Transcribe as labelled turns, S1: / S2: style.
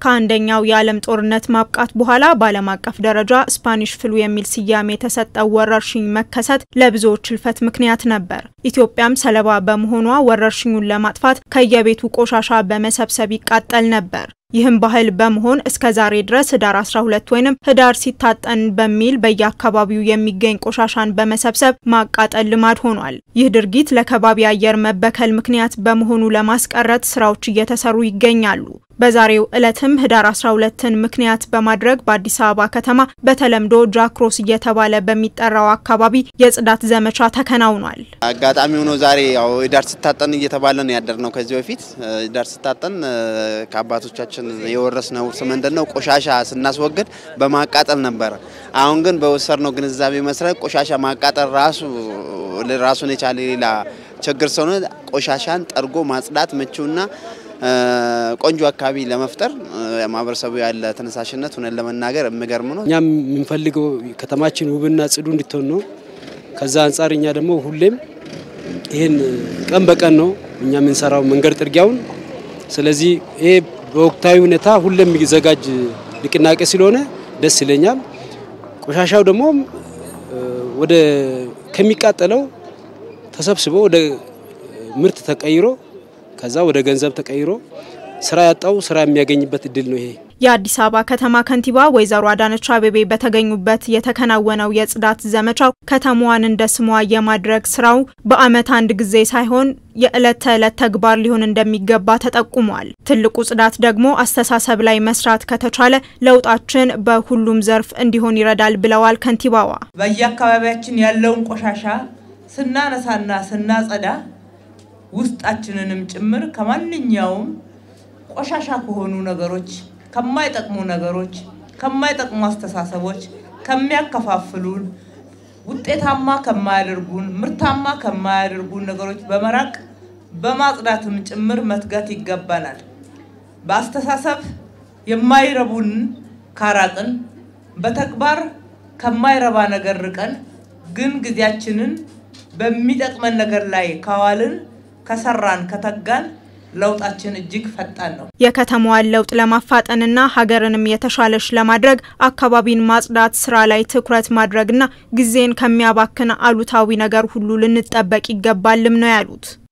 S1: ከአንደኛው የዓለም ጦርነት ማብቃት በኋላ በዓለም አቀፍ ደረጃ ስፓኒሽ ፍሉ የሚል ስያሜ የተሰጠው ወረርሽኝ መከሰት ለብዙዎች ህልፈት ምክንያት ነበር። ኢትዮጵያም ሰለባ በመሆኗ ወረርሽኙን ለማጥፋት ከየቤቱ ቆሻሻ በመሰብሰብ ይቃጠል ነበር። ይህም ባህል በመሆን እስከ ዛሬ ድረስ ህዳር 12 ወይም ህዳር ሲታጠን በሚል በየአካባቢው የሚገኝ ቆሻሻን በመሰብሰብ ማቃጠል ልማድ ሆኗል። ይህ ድርጊት ለከባቢ አየር መበከል ምክንያት በመሆኑ ለማስቀረት ስራዎች እየተሰሩ ይገኛሉ። በዛሬው ዕለትም ህዳር 12ን ምክንያት በማድረግ በአዲስ አበባ ከተማ በተለምዶ ጃክሮስ እየተባለ በሚጠራው አካባቢ የጽዳት ዘመቻ ተከናውኗል።
S2: አጋጣሚ ሆኖ ዛሬ ያው ህዳር ሲታጠን እየተባለ ነው ያደር ነው። ከዚህ በፊት ህዳር ሲታጠን ከአባቶቻችን የወረስነው ውርስ ምንድን ነው? ቆሻሻ ስናስወግድ በማቃጠል ነበረ። አሁን ግን በወሰድነው ግንዛቤ መሰረት ቆሻሻ ማቃጠል ራሱ ራሱን የቻለ ሌላ ችግር ስለሆነ ቆሻሻን ጠርጎ ማጽዳት ምቹና ቆንጆ አካባቢ ለመፍጠር ማህበረሰቡ ያለ ተነሳሽነት ሆነን ለመናገር የሚገርም ነው።
S3: እኛም የምንፈልገው ከተማችን ውብና ጽዱ እንድትሆን ነው። ከዛ አንጻር እኛ ደግሞ ሁሌም ይህን ቀን በቀን ነው እኛ የምንሰራው መንገድ ጥርጊያውን። ስለዚህ ይሄ በወቅታዊ ሁኔታ ሁሌም የሚዘጋጅ ንቅናቄ ስለሆነ ደስ ይለኛል። ቆሻሻው ደግሞ ወደ ከሚቃጠለው ተሰብስቦ ወደ ምርት ተቀይሮ ከዛ ወደ ገንዘብ ተቀይሮ ስራ ያጣው ስራ የሚያገኝበት እድል ነው ይሄ።
S1: የአዲስ አበባ ከተማ ከንቲባ ወይዘሮ አዳነች አቤቤ በተገኙበት የተከናወነው የጽዳት ዘመቻው ከተማዋን እንደ ስሟ የማድረግ ስራው በዓመት አንድ ጊዜ ሳይሆን የዕለት ተዕለት ተግባር ሊሆን እንደሚገባ ተጠቁሟል። ትልቁ ጽዳት ደግሞ አስተሳሰብ ላይ መስራት ከተቻለ ለውጣችን በሁሉም ዘርፍ እንዲሆን ይረዳል ብለዋል ከንቲባዋ።
S4: በየአካባቢያችን ያለውን ቆሻሻ ስናነሳና ስናጸዳ ውስጣችንንም ጭምር ከማንኛውም ቆሻሻ ከሆኑ ነገሮች፣ ከማይጠቅሙ ነገሮች፣ ከማይጠቅሙ አስተሳሰቦች፣ ከሚያከፋፍሉን፣ ውጤታማ ከማያደርጉን፣ ምርታማ ከማያደርጉን ነገሮች በመራቅ በማጽዳትም ጭምር መትጋት ይገባናል። በአስተሳሰብ የማይረቡን ካራቅን፣ በተግባር ከማይረባ ነገር ርቀን ግን ጊዜያችንን በሚጠቅመን ነገር ላይ ካዋልን ከሰራን ከተጋን ለውጣችን እጅግ ፈጣን ነው።
S1: የከተማዋን ለውጥ ለማፋጠንና ሀገርንም የተሻለች ለማድረግ አካባቢን ማጽዳት ስራ ላይ ትኩረት ማድረግና ጊዜን ከሚያባክን አሉታዊ ነገር ሁሉ ልንጠበቅ ይገባልም ነው ያሉት።